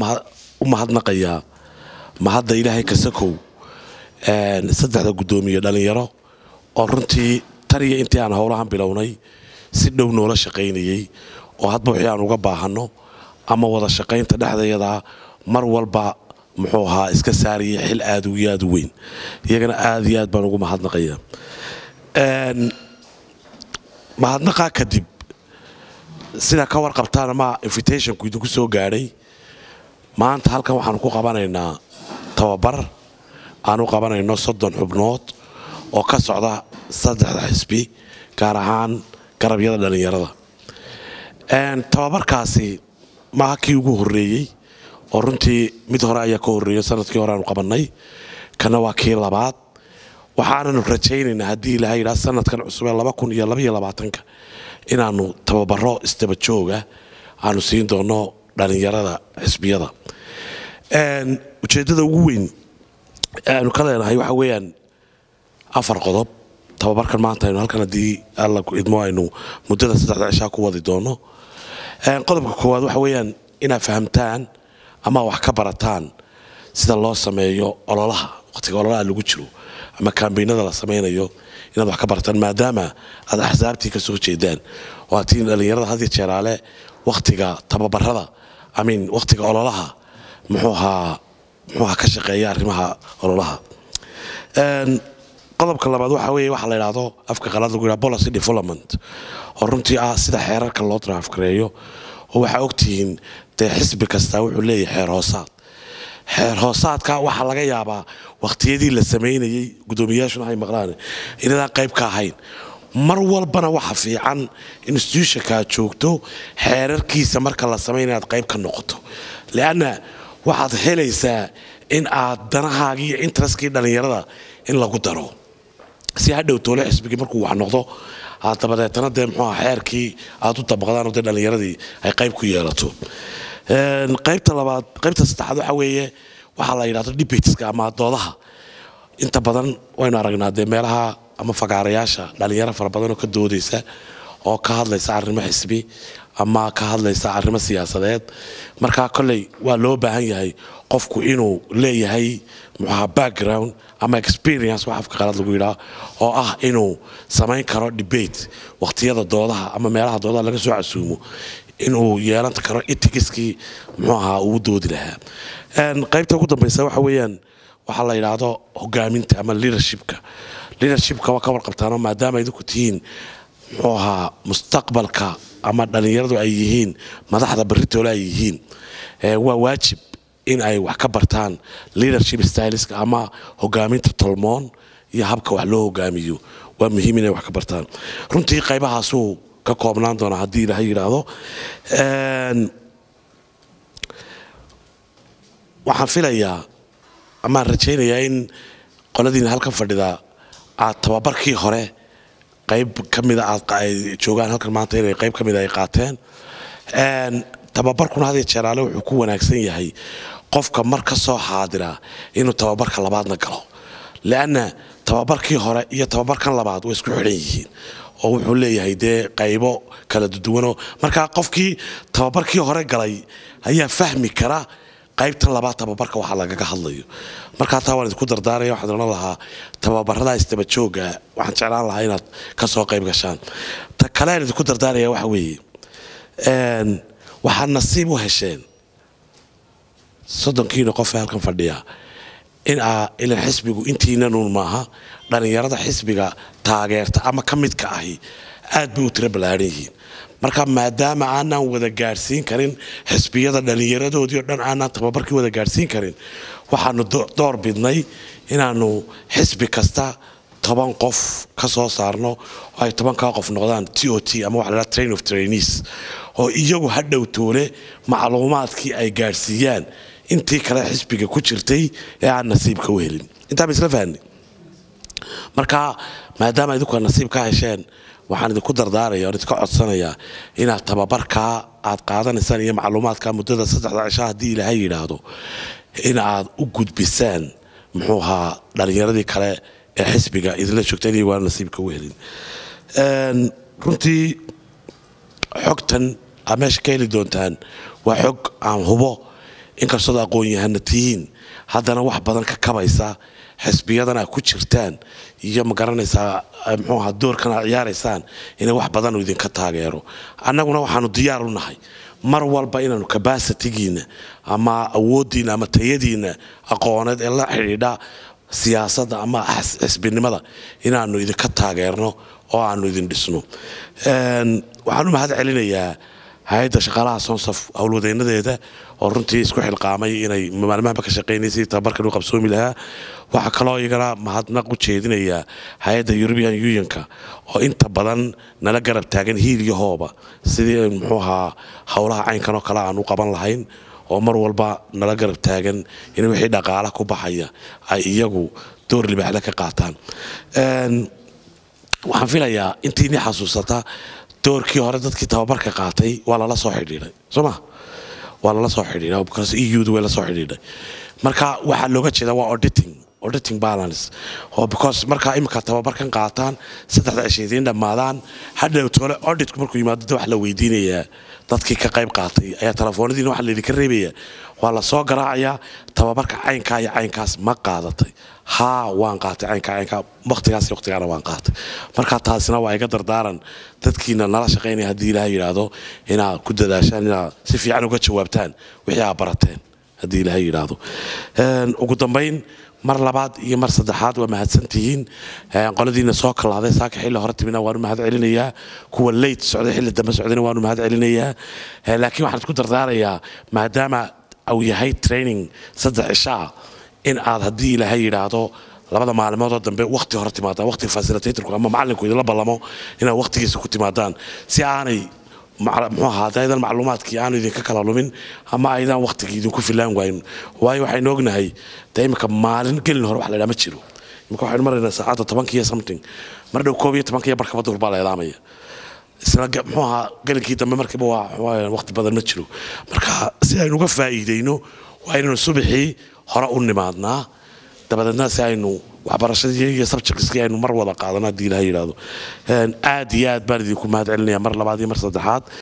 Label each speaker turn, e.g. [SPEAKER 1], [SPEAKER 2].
[SPEAKER 1] u mahadnaqayaa mahadda ilaahay kasakow saddexda guddoomiye dhallinyaro oo runtii tan iyo intii aan howlahan bilownay si dhow noola shaqaynayey oo hadba wixii aan uga baahanno ama wada shaqaynta dhexdeedaa mar walba muxuu ahaa iska saaraya xil aad iyo aad u weyn iyagana aad iyo aad baan ugu mahadnaqayaa mahadnaqaa kadib sidaa ka warqabtaan ama invitationku idinku soo gaadhay maanta halkan waxaanu ku qabanaynaa tababar aan u qabanayno soddon xubnood oo ka socda saddexda xisbi gaar ahaan garabyada dhallinyarada tababarkaasi maaha kii ugu horreeyey oo runtii mid hore ayaa ka horreeyo sanadkii hore aanu qabannay kana waa kii labaad waxaananu rajaynaynaa haddii ilaha yidhaha sanadkan cusub ee laba kun iyo labaiyo labaatanka inaanu tababaro isdaba jooga aanu siin doono dhallinyarada xisbiyada ujeeddada ugu weyn aanu ka leenahay waxa weeyaan afar qodob tababarkan maanta aynu halkan haddii alla idmo aynu muddada saddexda cishaa ku wadi doono qodobka koowaad waxa weeyaan inaad fahamtaan ama wax ka barataan sida loo sameeyo ololaha waqtiga ololaha lagu jiro ama kambeynada la samaynayo inaad wax ka barataan maadaama aad axsaabtii ka soo jeedaan oo atiin dhallinyarada hadiyo jeeraale wakhtiga tababarada amin wakhtiga ololaha muxuu ahaa muxuu ahaa ka shaqeeya arrimaha ololaha qodobka labaad waxa weeye waxa la yidhaahdo afka qalaad lagu yidhaha policy development oo runtii ah sida xeerarka loo draafgareeyo oo waxaa ogtihiin dee xisbi kastaa wuxuu leeyahay xeer hoosaad xeer hoosaadka waxaa laga yaabaa wakhtiyadii la samaynayey guddoomiyayaashuna hay maqlaan inadaan qayb ka ahayn mar walbana waxa fiican institutionkaa joogto xeerarkiisa marka la samaynaya aad qayb ka noqoto leanna waxaad helaysaa in aad danahaagii iyo interestkii dhallinyarada in lagu daro si hadhow toole xisbigii markuu wax noqdo aad dabadeetana dee muxuuha xeerkii aad u dabaqdaan oo dee dhallinyaradii ay qayb ku yeelato qaybta labaad qaybta saddexaad waxa weeye waxaa la yidhahdo debateska ama doodaha inta badan waynu aragnaa dee meelaha ama fagaarayaasha dhallinyaro fara badan oo ka doodaysa oo ka hadlaysa arrimo xisbi ama ka hadlaysa arrimo siyaasadeed markaa kolley waa loo baahan yahay qofku inuu leeyahay muxuaha background ama experience wax afka qalaad lagu yidhaha oo ah inuu samayn karo debate waqtiyada doodaha ama meelaha doodaha laga soo casuumo inuu yeelan karo itigiskii muxuu ahaa uu doodi lahaa qaybta ugu dambaysa waxa weeyaan waxaa la yidhaahdo hogaaminta ama leadershipka leadershipka waa ka warqabtaano maadaama idinku tihiin muxuu ahaa mustaqbalka ama dhallinyaradu ay yihiin madaxda baritoole ay yihiin waa waajib in ay wax ka bartaan leadership styleska ama hogaaminta tolmoon iyo habka wax loo hogaamiyo waa muhiim inay wax ka bartaan runtii qaybahaasuu ka koobnaan doona haddii ilaha yidhaahdo waxaan filayaa amaan rajaynayaa in qoladiina halkan fadhida aad tababarkii hore qayb ka mida aad joogaan halkan maanta inay qayb ka mida ay qaateen tababarkuna hadiyo jeeraale wuxuu ku wanaagsan yahay qofka mar ka soo xaadira inuu tababarka labaadna galo leanna tababarkii hore iyo tababarkan labaad way isku xidhan yihiin oo wuxuu leeyahay dee qaybo kala duwanoo markaa qofkii tababarkii hore galay ayaa fahmi kara qaybtan labaad tababarka waxa lagaga hadlayo markaa taa waan idinku dardaaraya waxaan odhan lahaa tababarada isdaba jooga waxaan jeclaan lahaa inaad ka soo qayb gashaan ta kale aan idinku dardaaraya waxa weeye waxaad nasiib u hesheen soddonkiina qof ee halkan fadhiya in aa ilan xisbigu intiinanuun maaha dhallinyarada xisbiga taageerta ama ka midka ahi aad bay u tiro ballaaran yihiin marka maadaama aanaan wada gaadhsiin karin xisbiyada dhallinyaradoodii o dhan aanaan tababarkii wada gaadhsiin karin waxaanu door bidnay inaanu xisbi kasta toban qof ka soo saarno oo ay tobankaa qof noqdaan t o t ama waxa la train of trainees oo iyagu hadhow toole macluumaadkii ay gaadhsiiyaan intii kale xisbiga ku jirtay ee aan nasiibka u helin intaa ba isla fahni marka maadaama idinku nasiib ka hesheen waxaan idinku dardaaraya oon idinka codsanayaa inaad tababarkaa aad qaadanaysaan iyo macluumaadka muddada saddexda cisha haddii ilaahay yidhaahdo in aad u gudbisaan muxuu ahaa dhallinyaradii kale ee xisbiga idinla joogteen iyo waana nasiibka u helin runtii xogtan aad meesha ka heli doontaan waa xog aan hubo inkastood aqoon-yahana tihiin haddana wax badan ka kabaysa xisbiyadan aad ku jirtaan iyo ma garanaysaa muxuu ahaa doorkan aad ciyaaraysaan inay wax badan idinka taageero annaguna waxaanu diyaar u nahay mar walba inaanu kabasitigiina ama awooddiina ama tayadiina aqooneed ee la xidhiidha siyaasadda ama xisbinimada inaanu idinka taageerno oo aanu idin dhisno waxaan u mahad celinayaa hay-adda shaqaalaha sonsaf howlwadeynadeeda oo runtii isku xilqaamay inay maalmahaba ka shaqaynaysay tababarkan u qabsoomi lahaa waxaa kaloo iyagana mahadnaq u jeedinayaa hay-adda european unionka oo inta badan nala garab taagan hiil iyo hooba sidii muxuu ahaa howlaha caynkan oo kale aan u qaban lahayn oo mar walba nala garab taagan in wixii dhaqaala ku baxaya ay iyagu door libaaxda ka qaataan waxaan filayaa intiini xasuusata doorkii hore dadkii tababarka qaatay waa lala soo xidhiidhay soo ma waa lala soo xidhiidhay because eudu way la soo xidhiidhay marka waxaa looga jeeda waa auditing auditing balance oo because markaa imika tababarkan qaataan saddexda cishiidiin dhammaadaan hadhow tole auditku markuu yimaado de wax la weydiinayaa dadkii ka qayb qaatay ayaa telefoonadiina waxa laydinka reebaya waa la soo garaacayaa tababarka caynkaa iyo caynkaas ma qaadatay haa waan qaatay caynkaa caynkaa waqtigaas iyo waqtigaana waan qaatay marka taasina waa iga dardaaran dadkiina nala shaqaynaya haddii ilaaha yidhaahdo inaad ku dadaashaan inaad si fiican uga jawaabtaan wixii aad barateen haddii ilaaha yidhaahdo ugu dambayn mar labaad iyo mar saddexaad waa mahadsantihiin qoladiina soo kalaaday saaka xilli hore timina waanu mahad celinayaa kuwa leyt socday xilli dambe socdayna waanu mahad celinayaa laakiin waxaan isku dardaarayaa maadaama uu yahay training saddex cishaa in aad haddii ilaahay yidhaahdo labada maalimoodoo dambe waqti hore timaadaan waqti facilitatorku ama macalinku idinla ballamo inaad waqtigiisa ku timaadaan si aanay muxuu ahaa aydan macluumaadkii aanu idinka kala lumin ama aydan waqtigii idinku filaan waayin waayo waxaynu ognahay de imika maalin gelin hore wax la idhaa ma jiro imika waxaynu maraynaa saacadda tobankiiyo something mar dhow koob iyo tobankiiyo barkaba duhur baa la eedaamaya isna muxuu ahaa gelinkii dambe markiiba waa waqti badan ma jiro marka si aynu uga faa'iideyno waa inaynu subaxii hore u nimaadnaa dabadeedna si aynu waxbarashadii iyo subjectskii aynu mar wada qaadano haddii ilaha yidhaahdo aad iyo aad baan idinku mahad celinaya mar labaad iyo mar saddexaad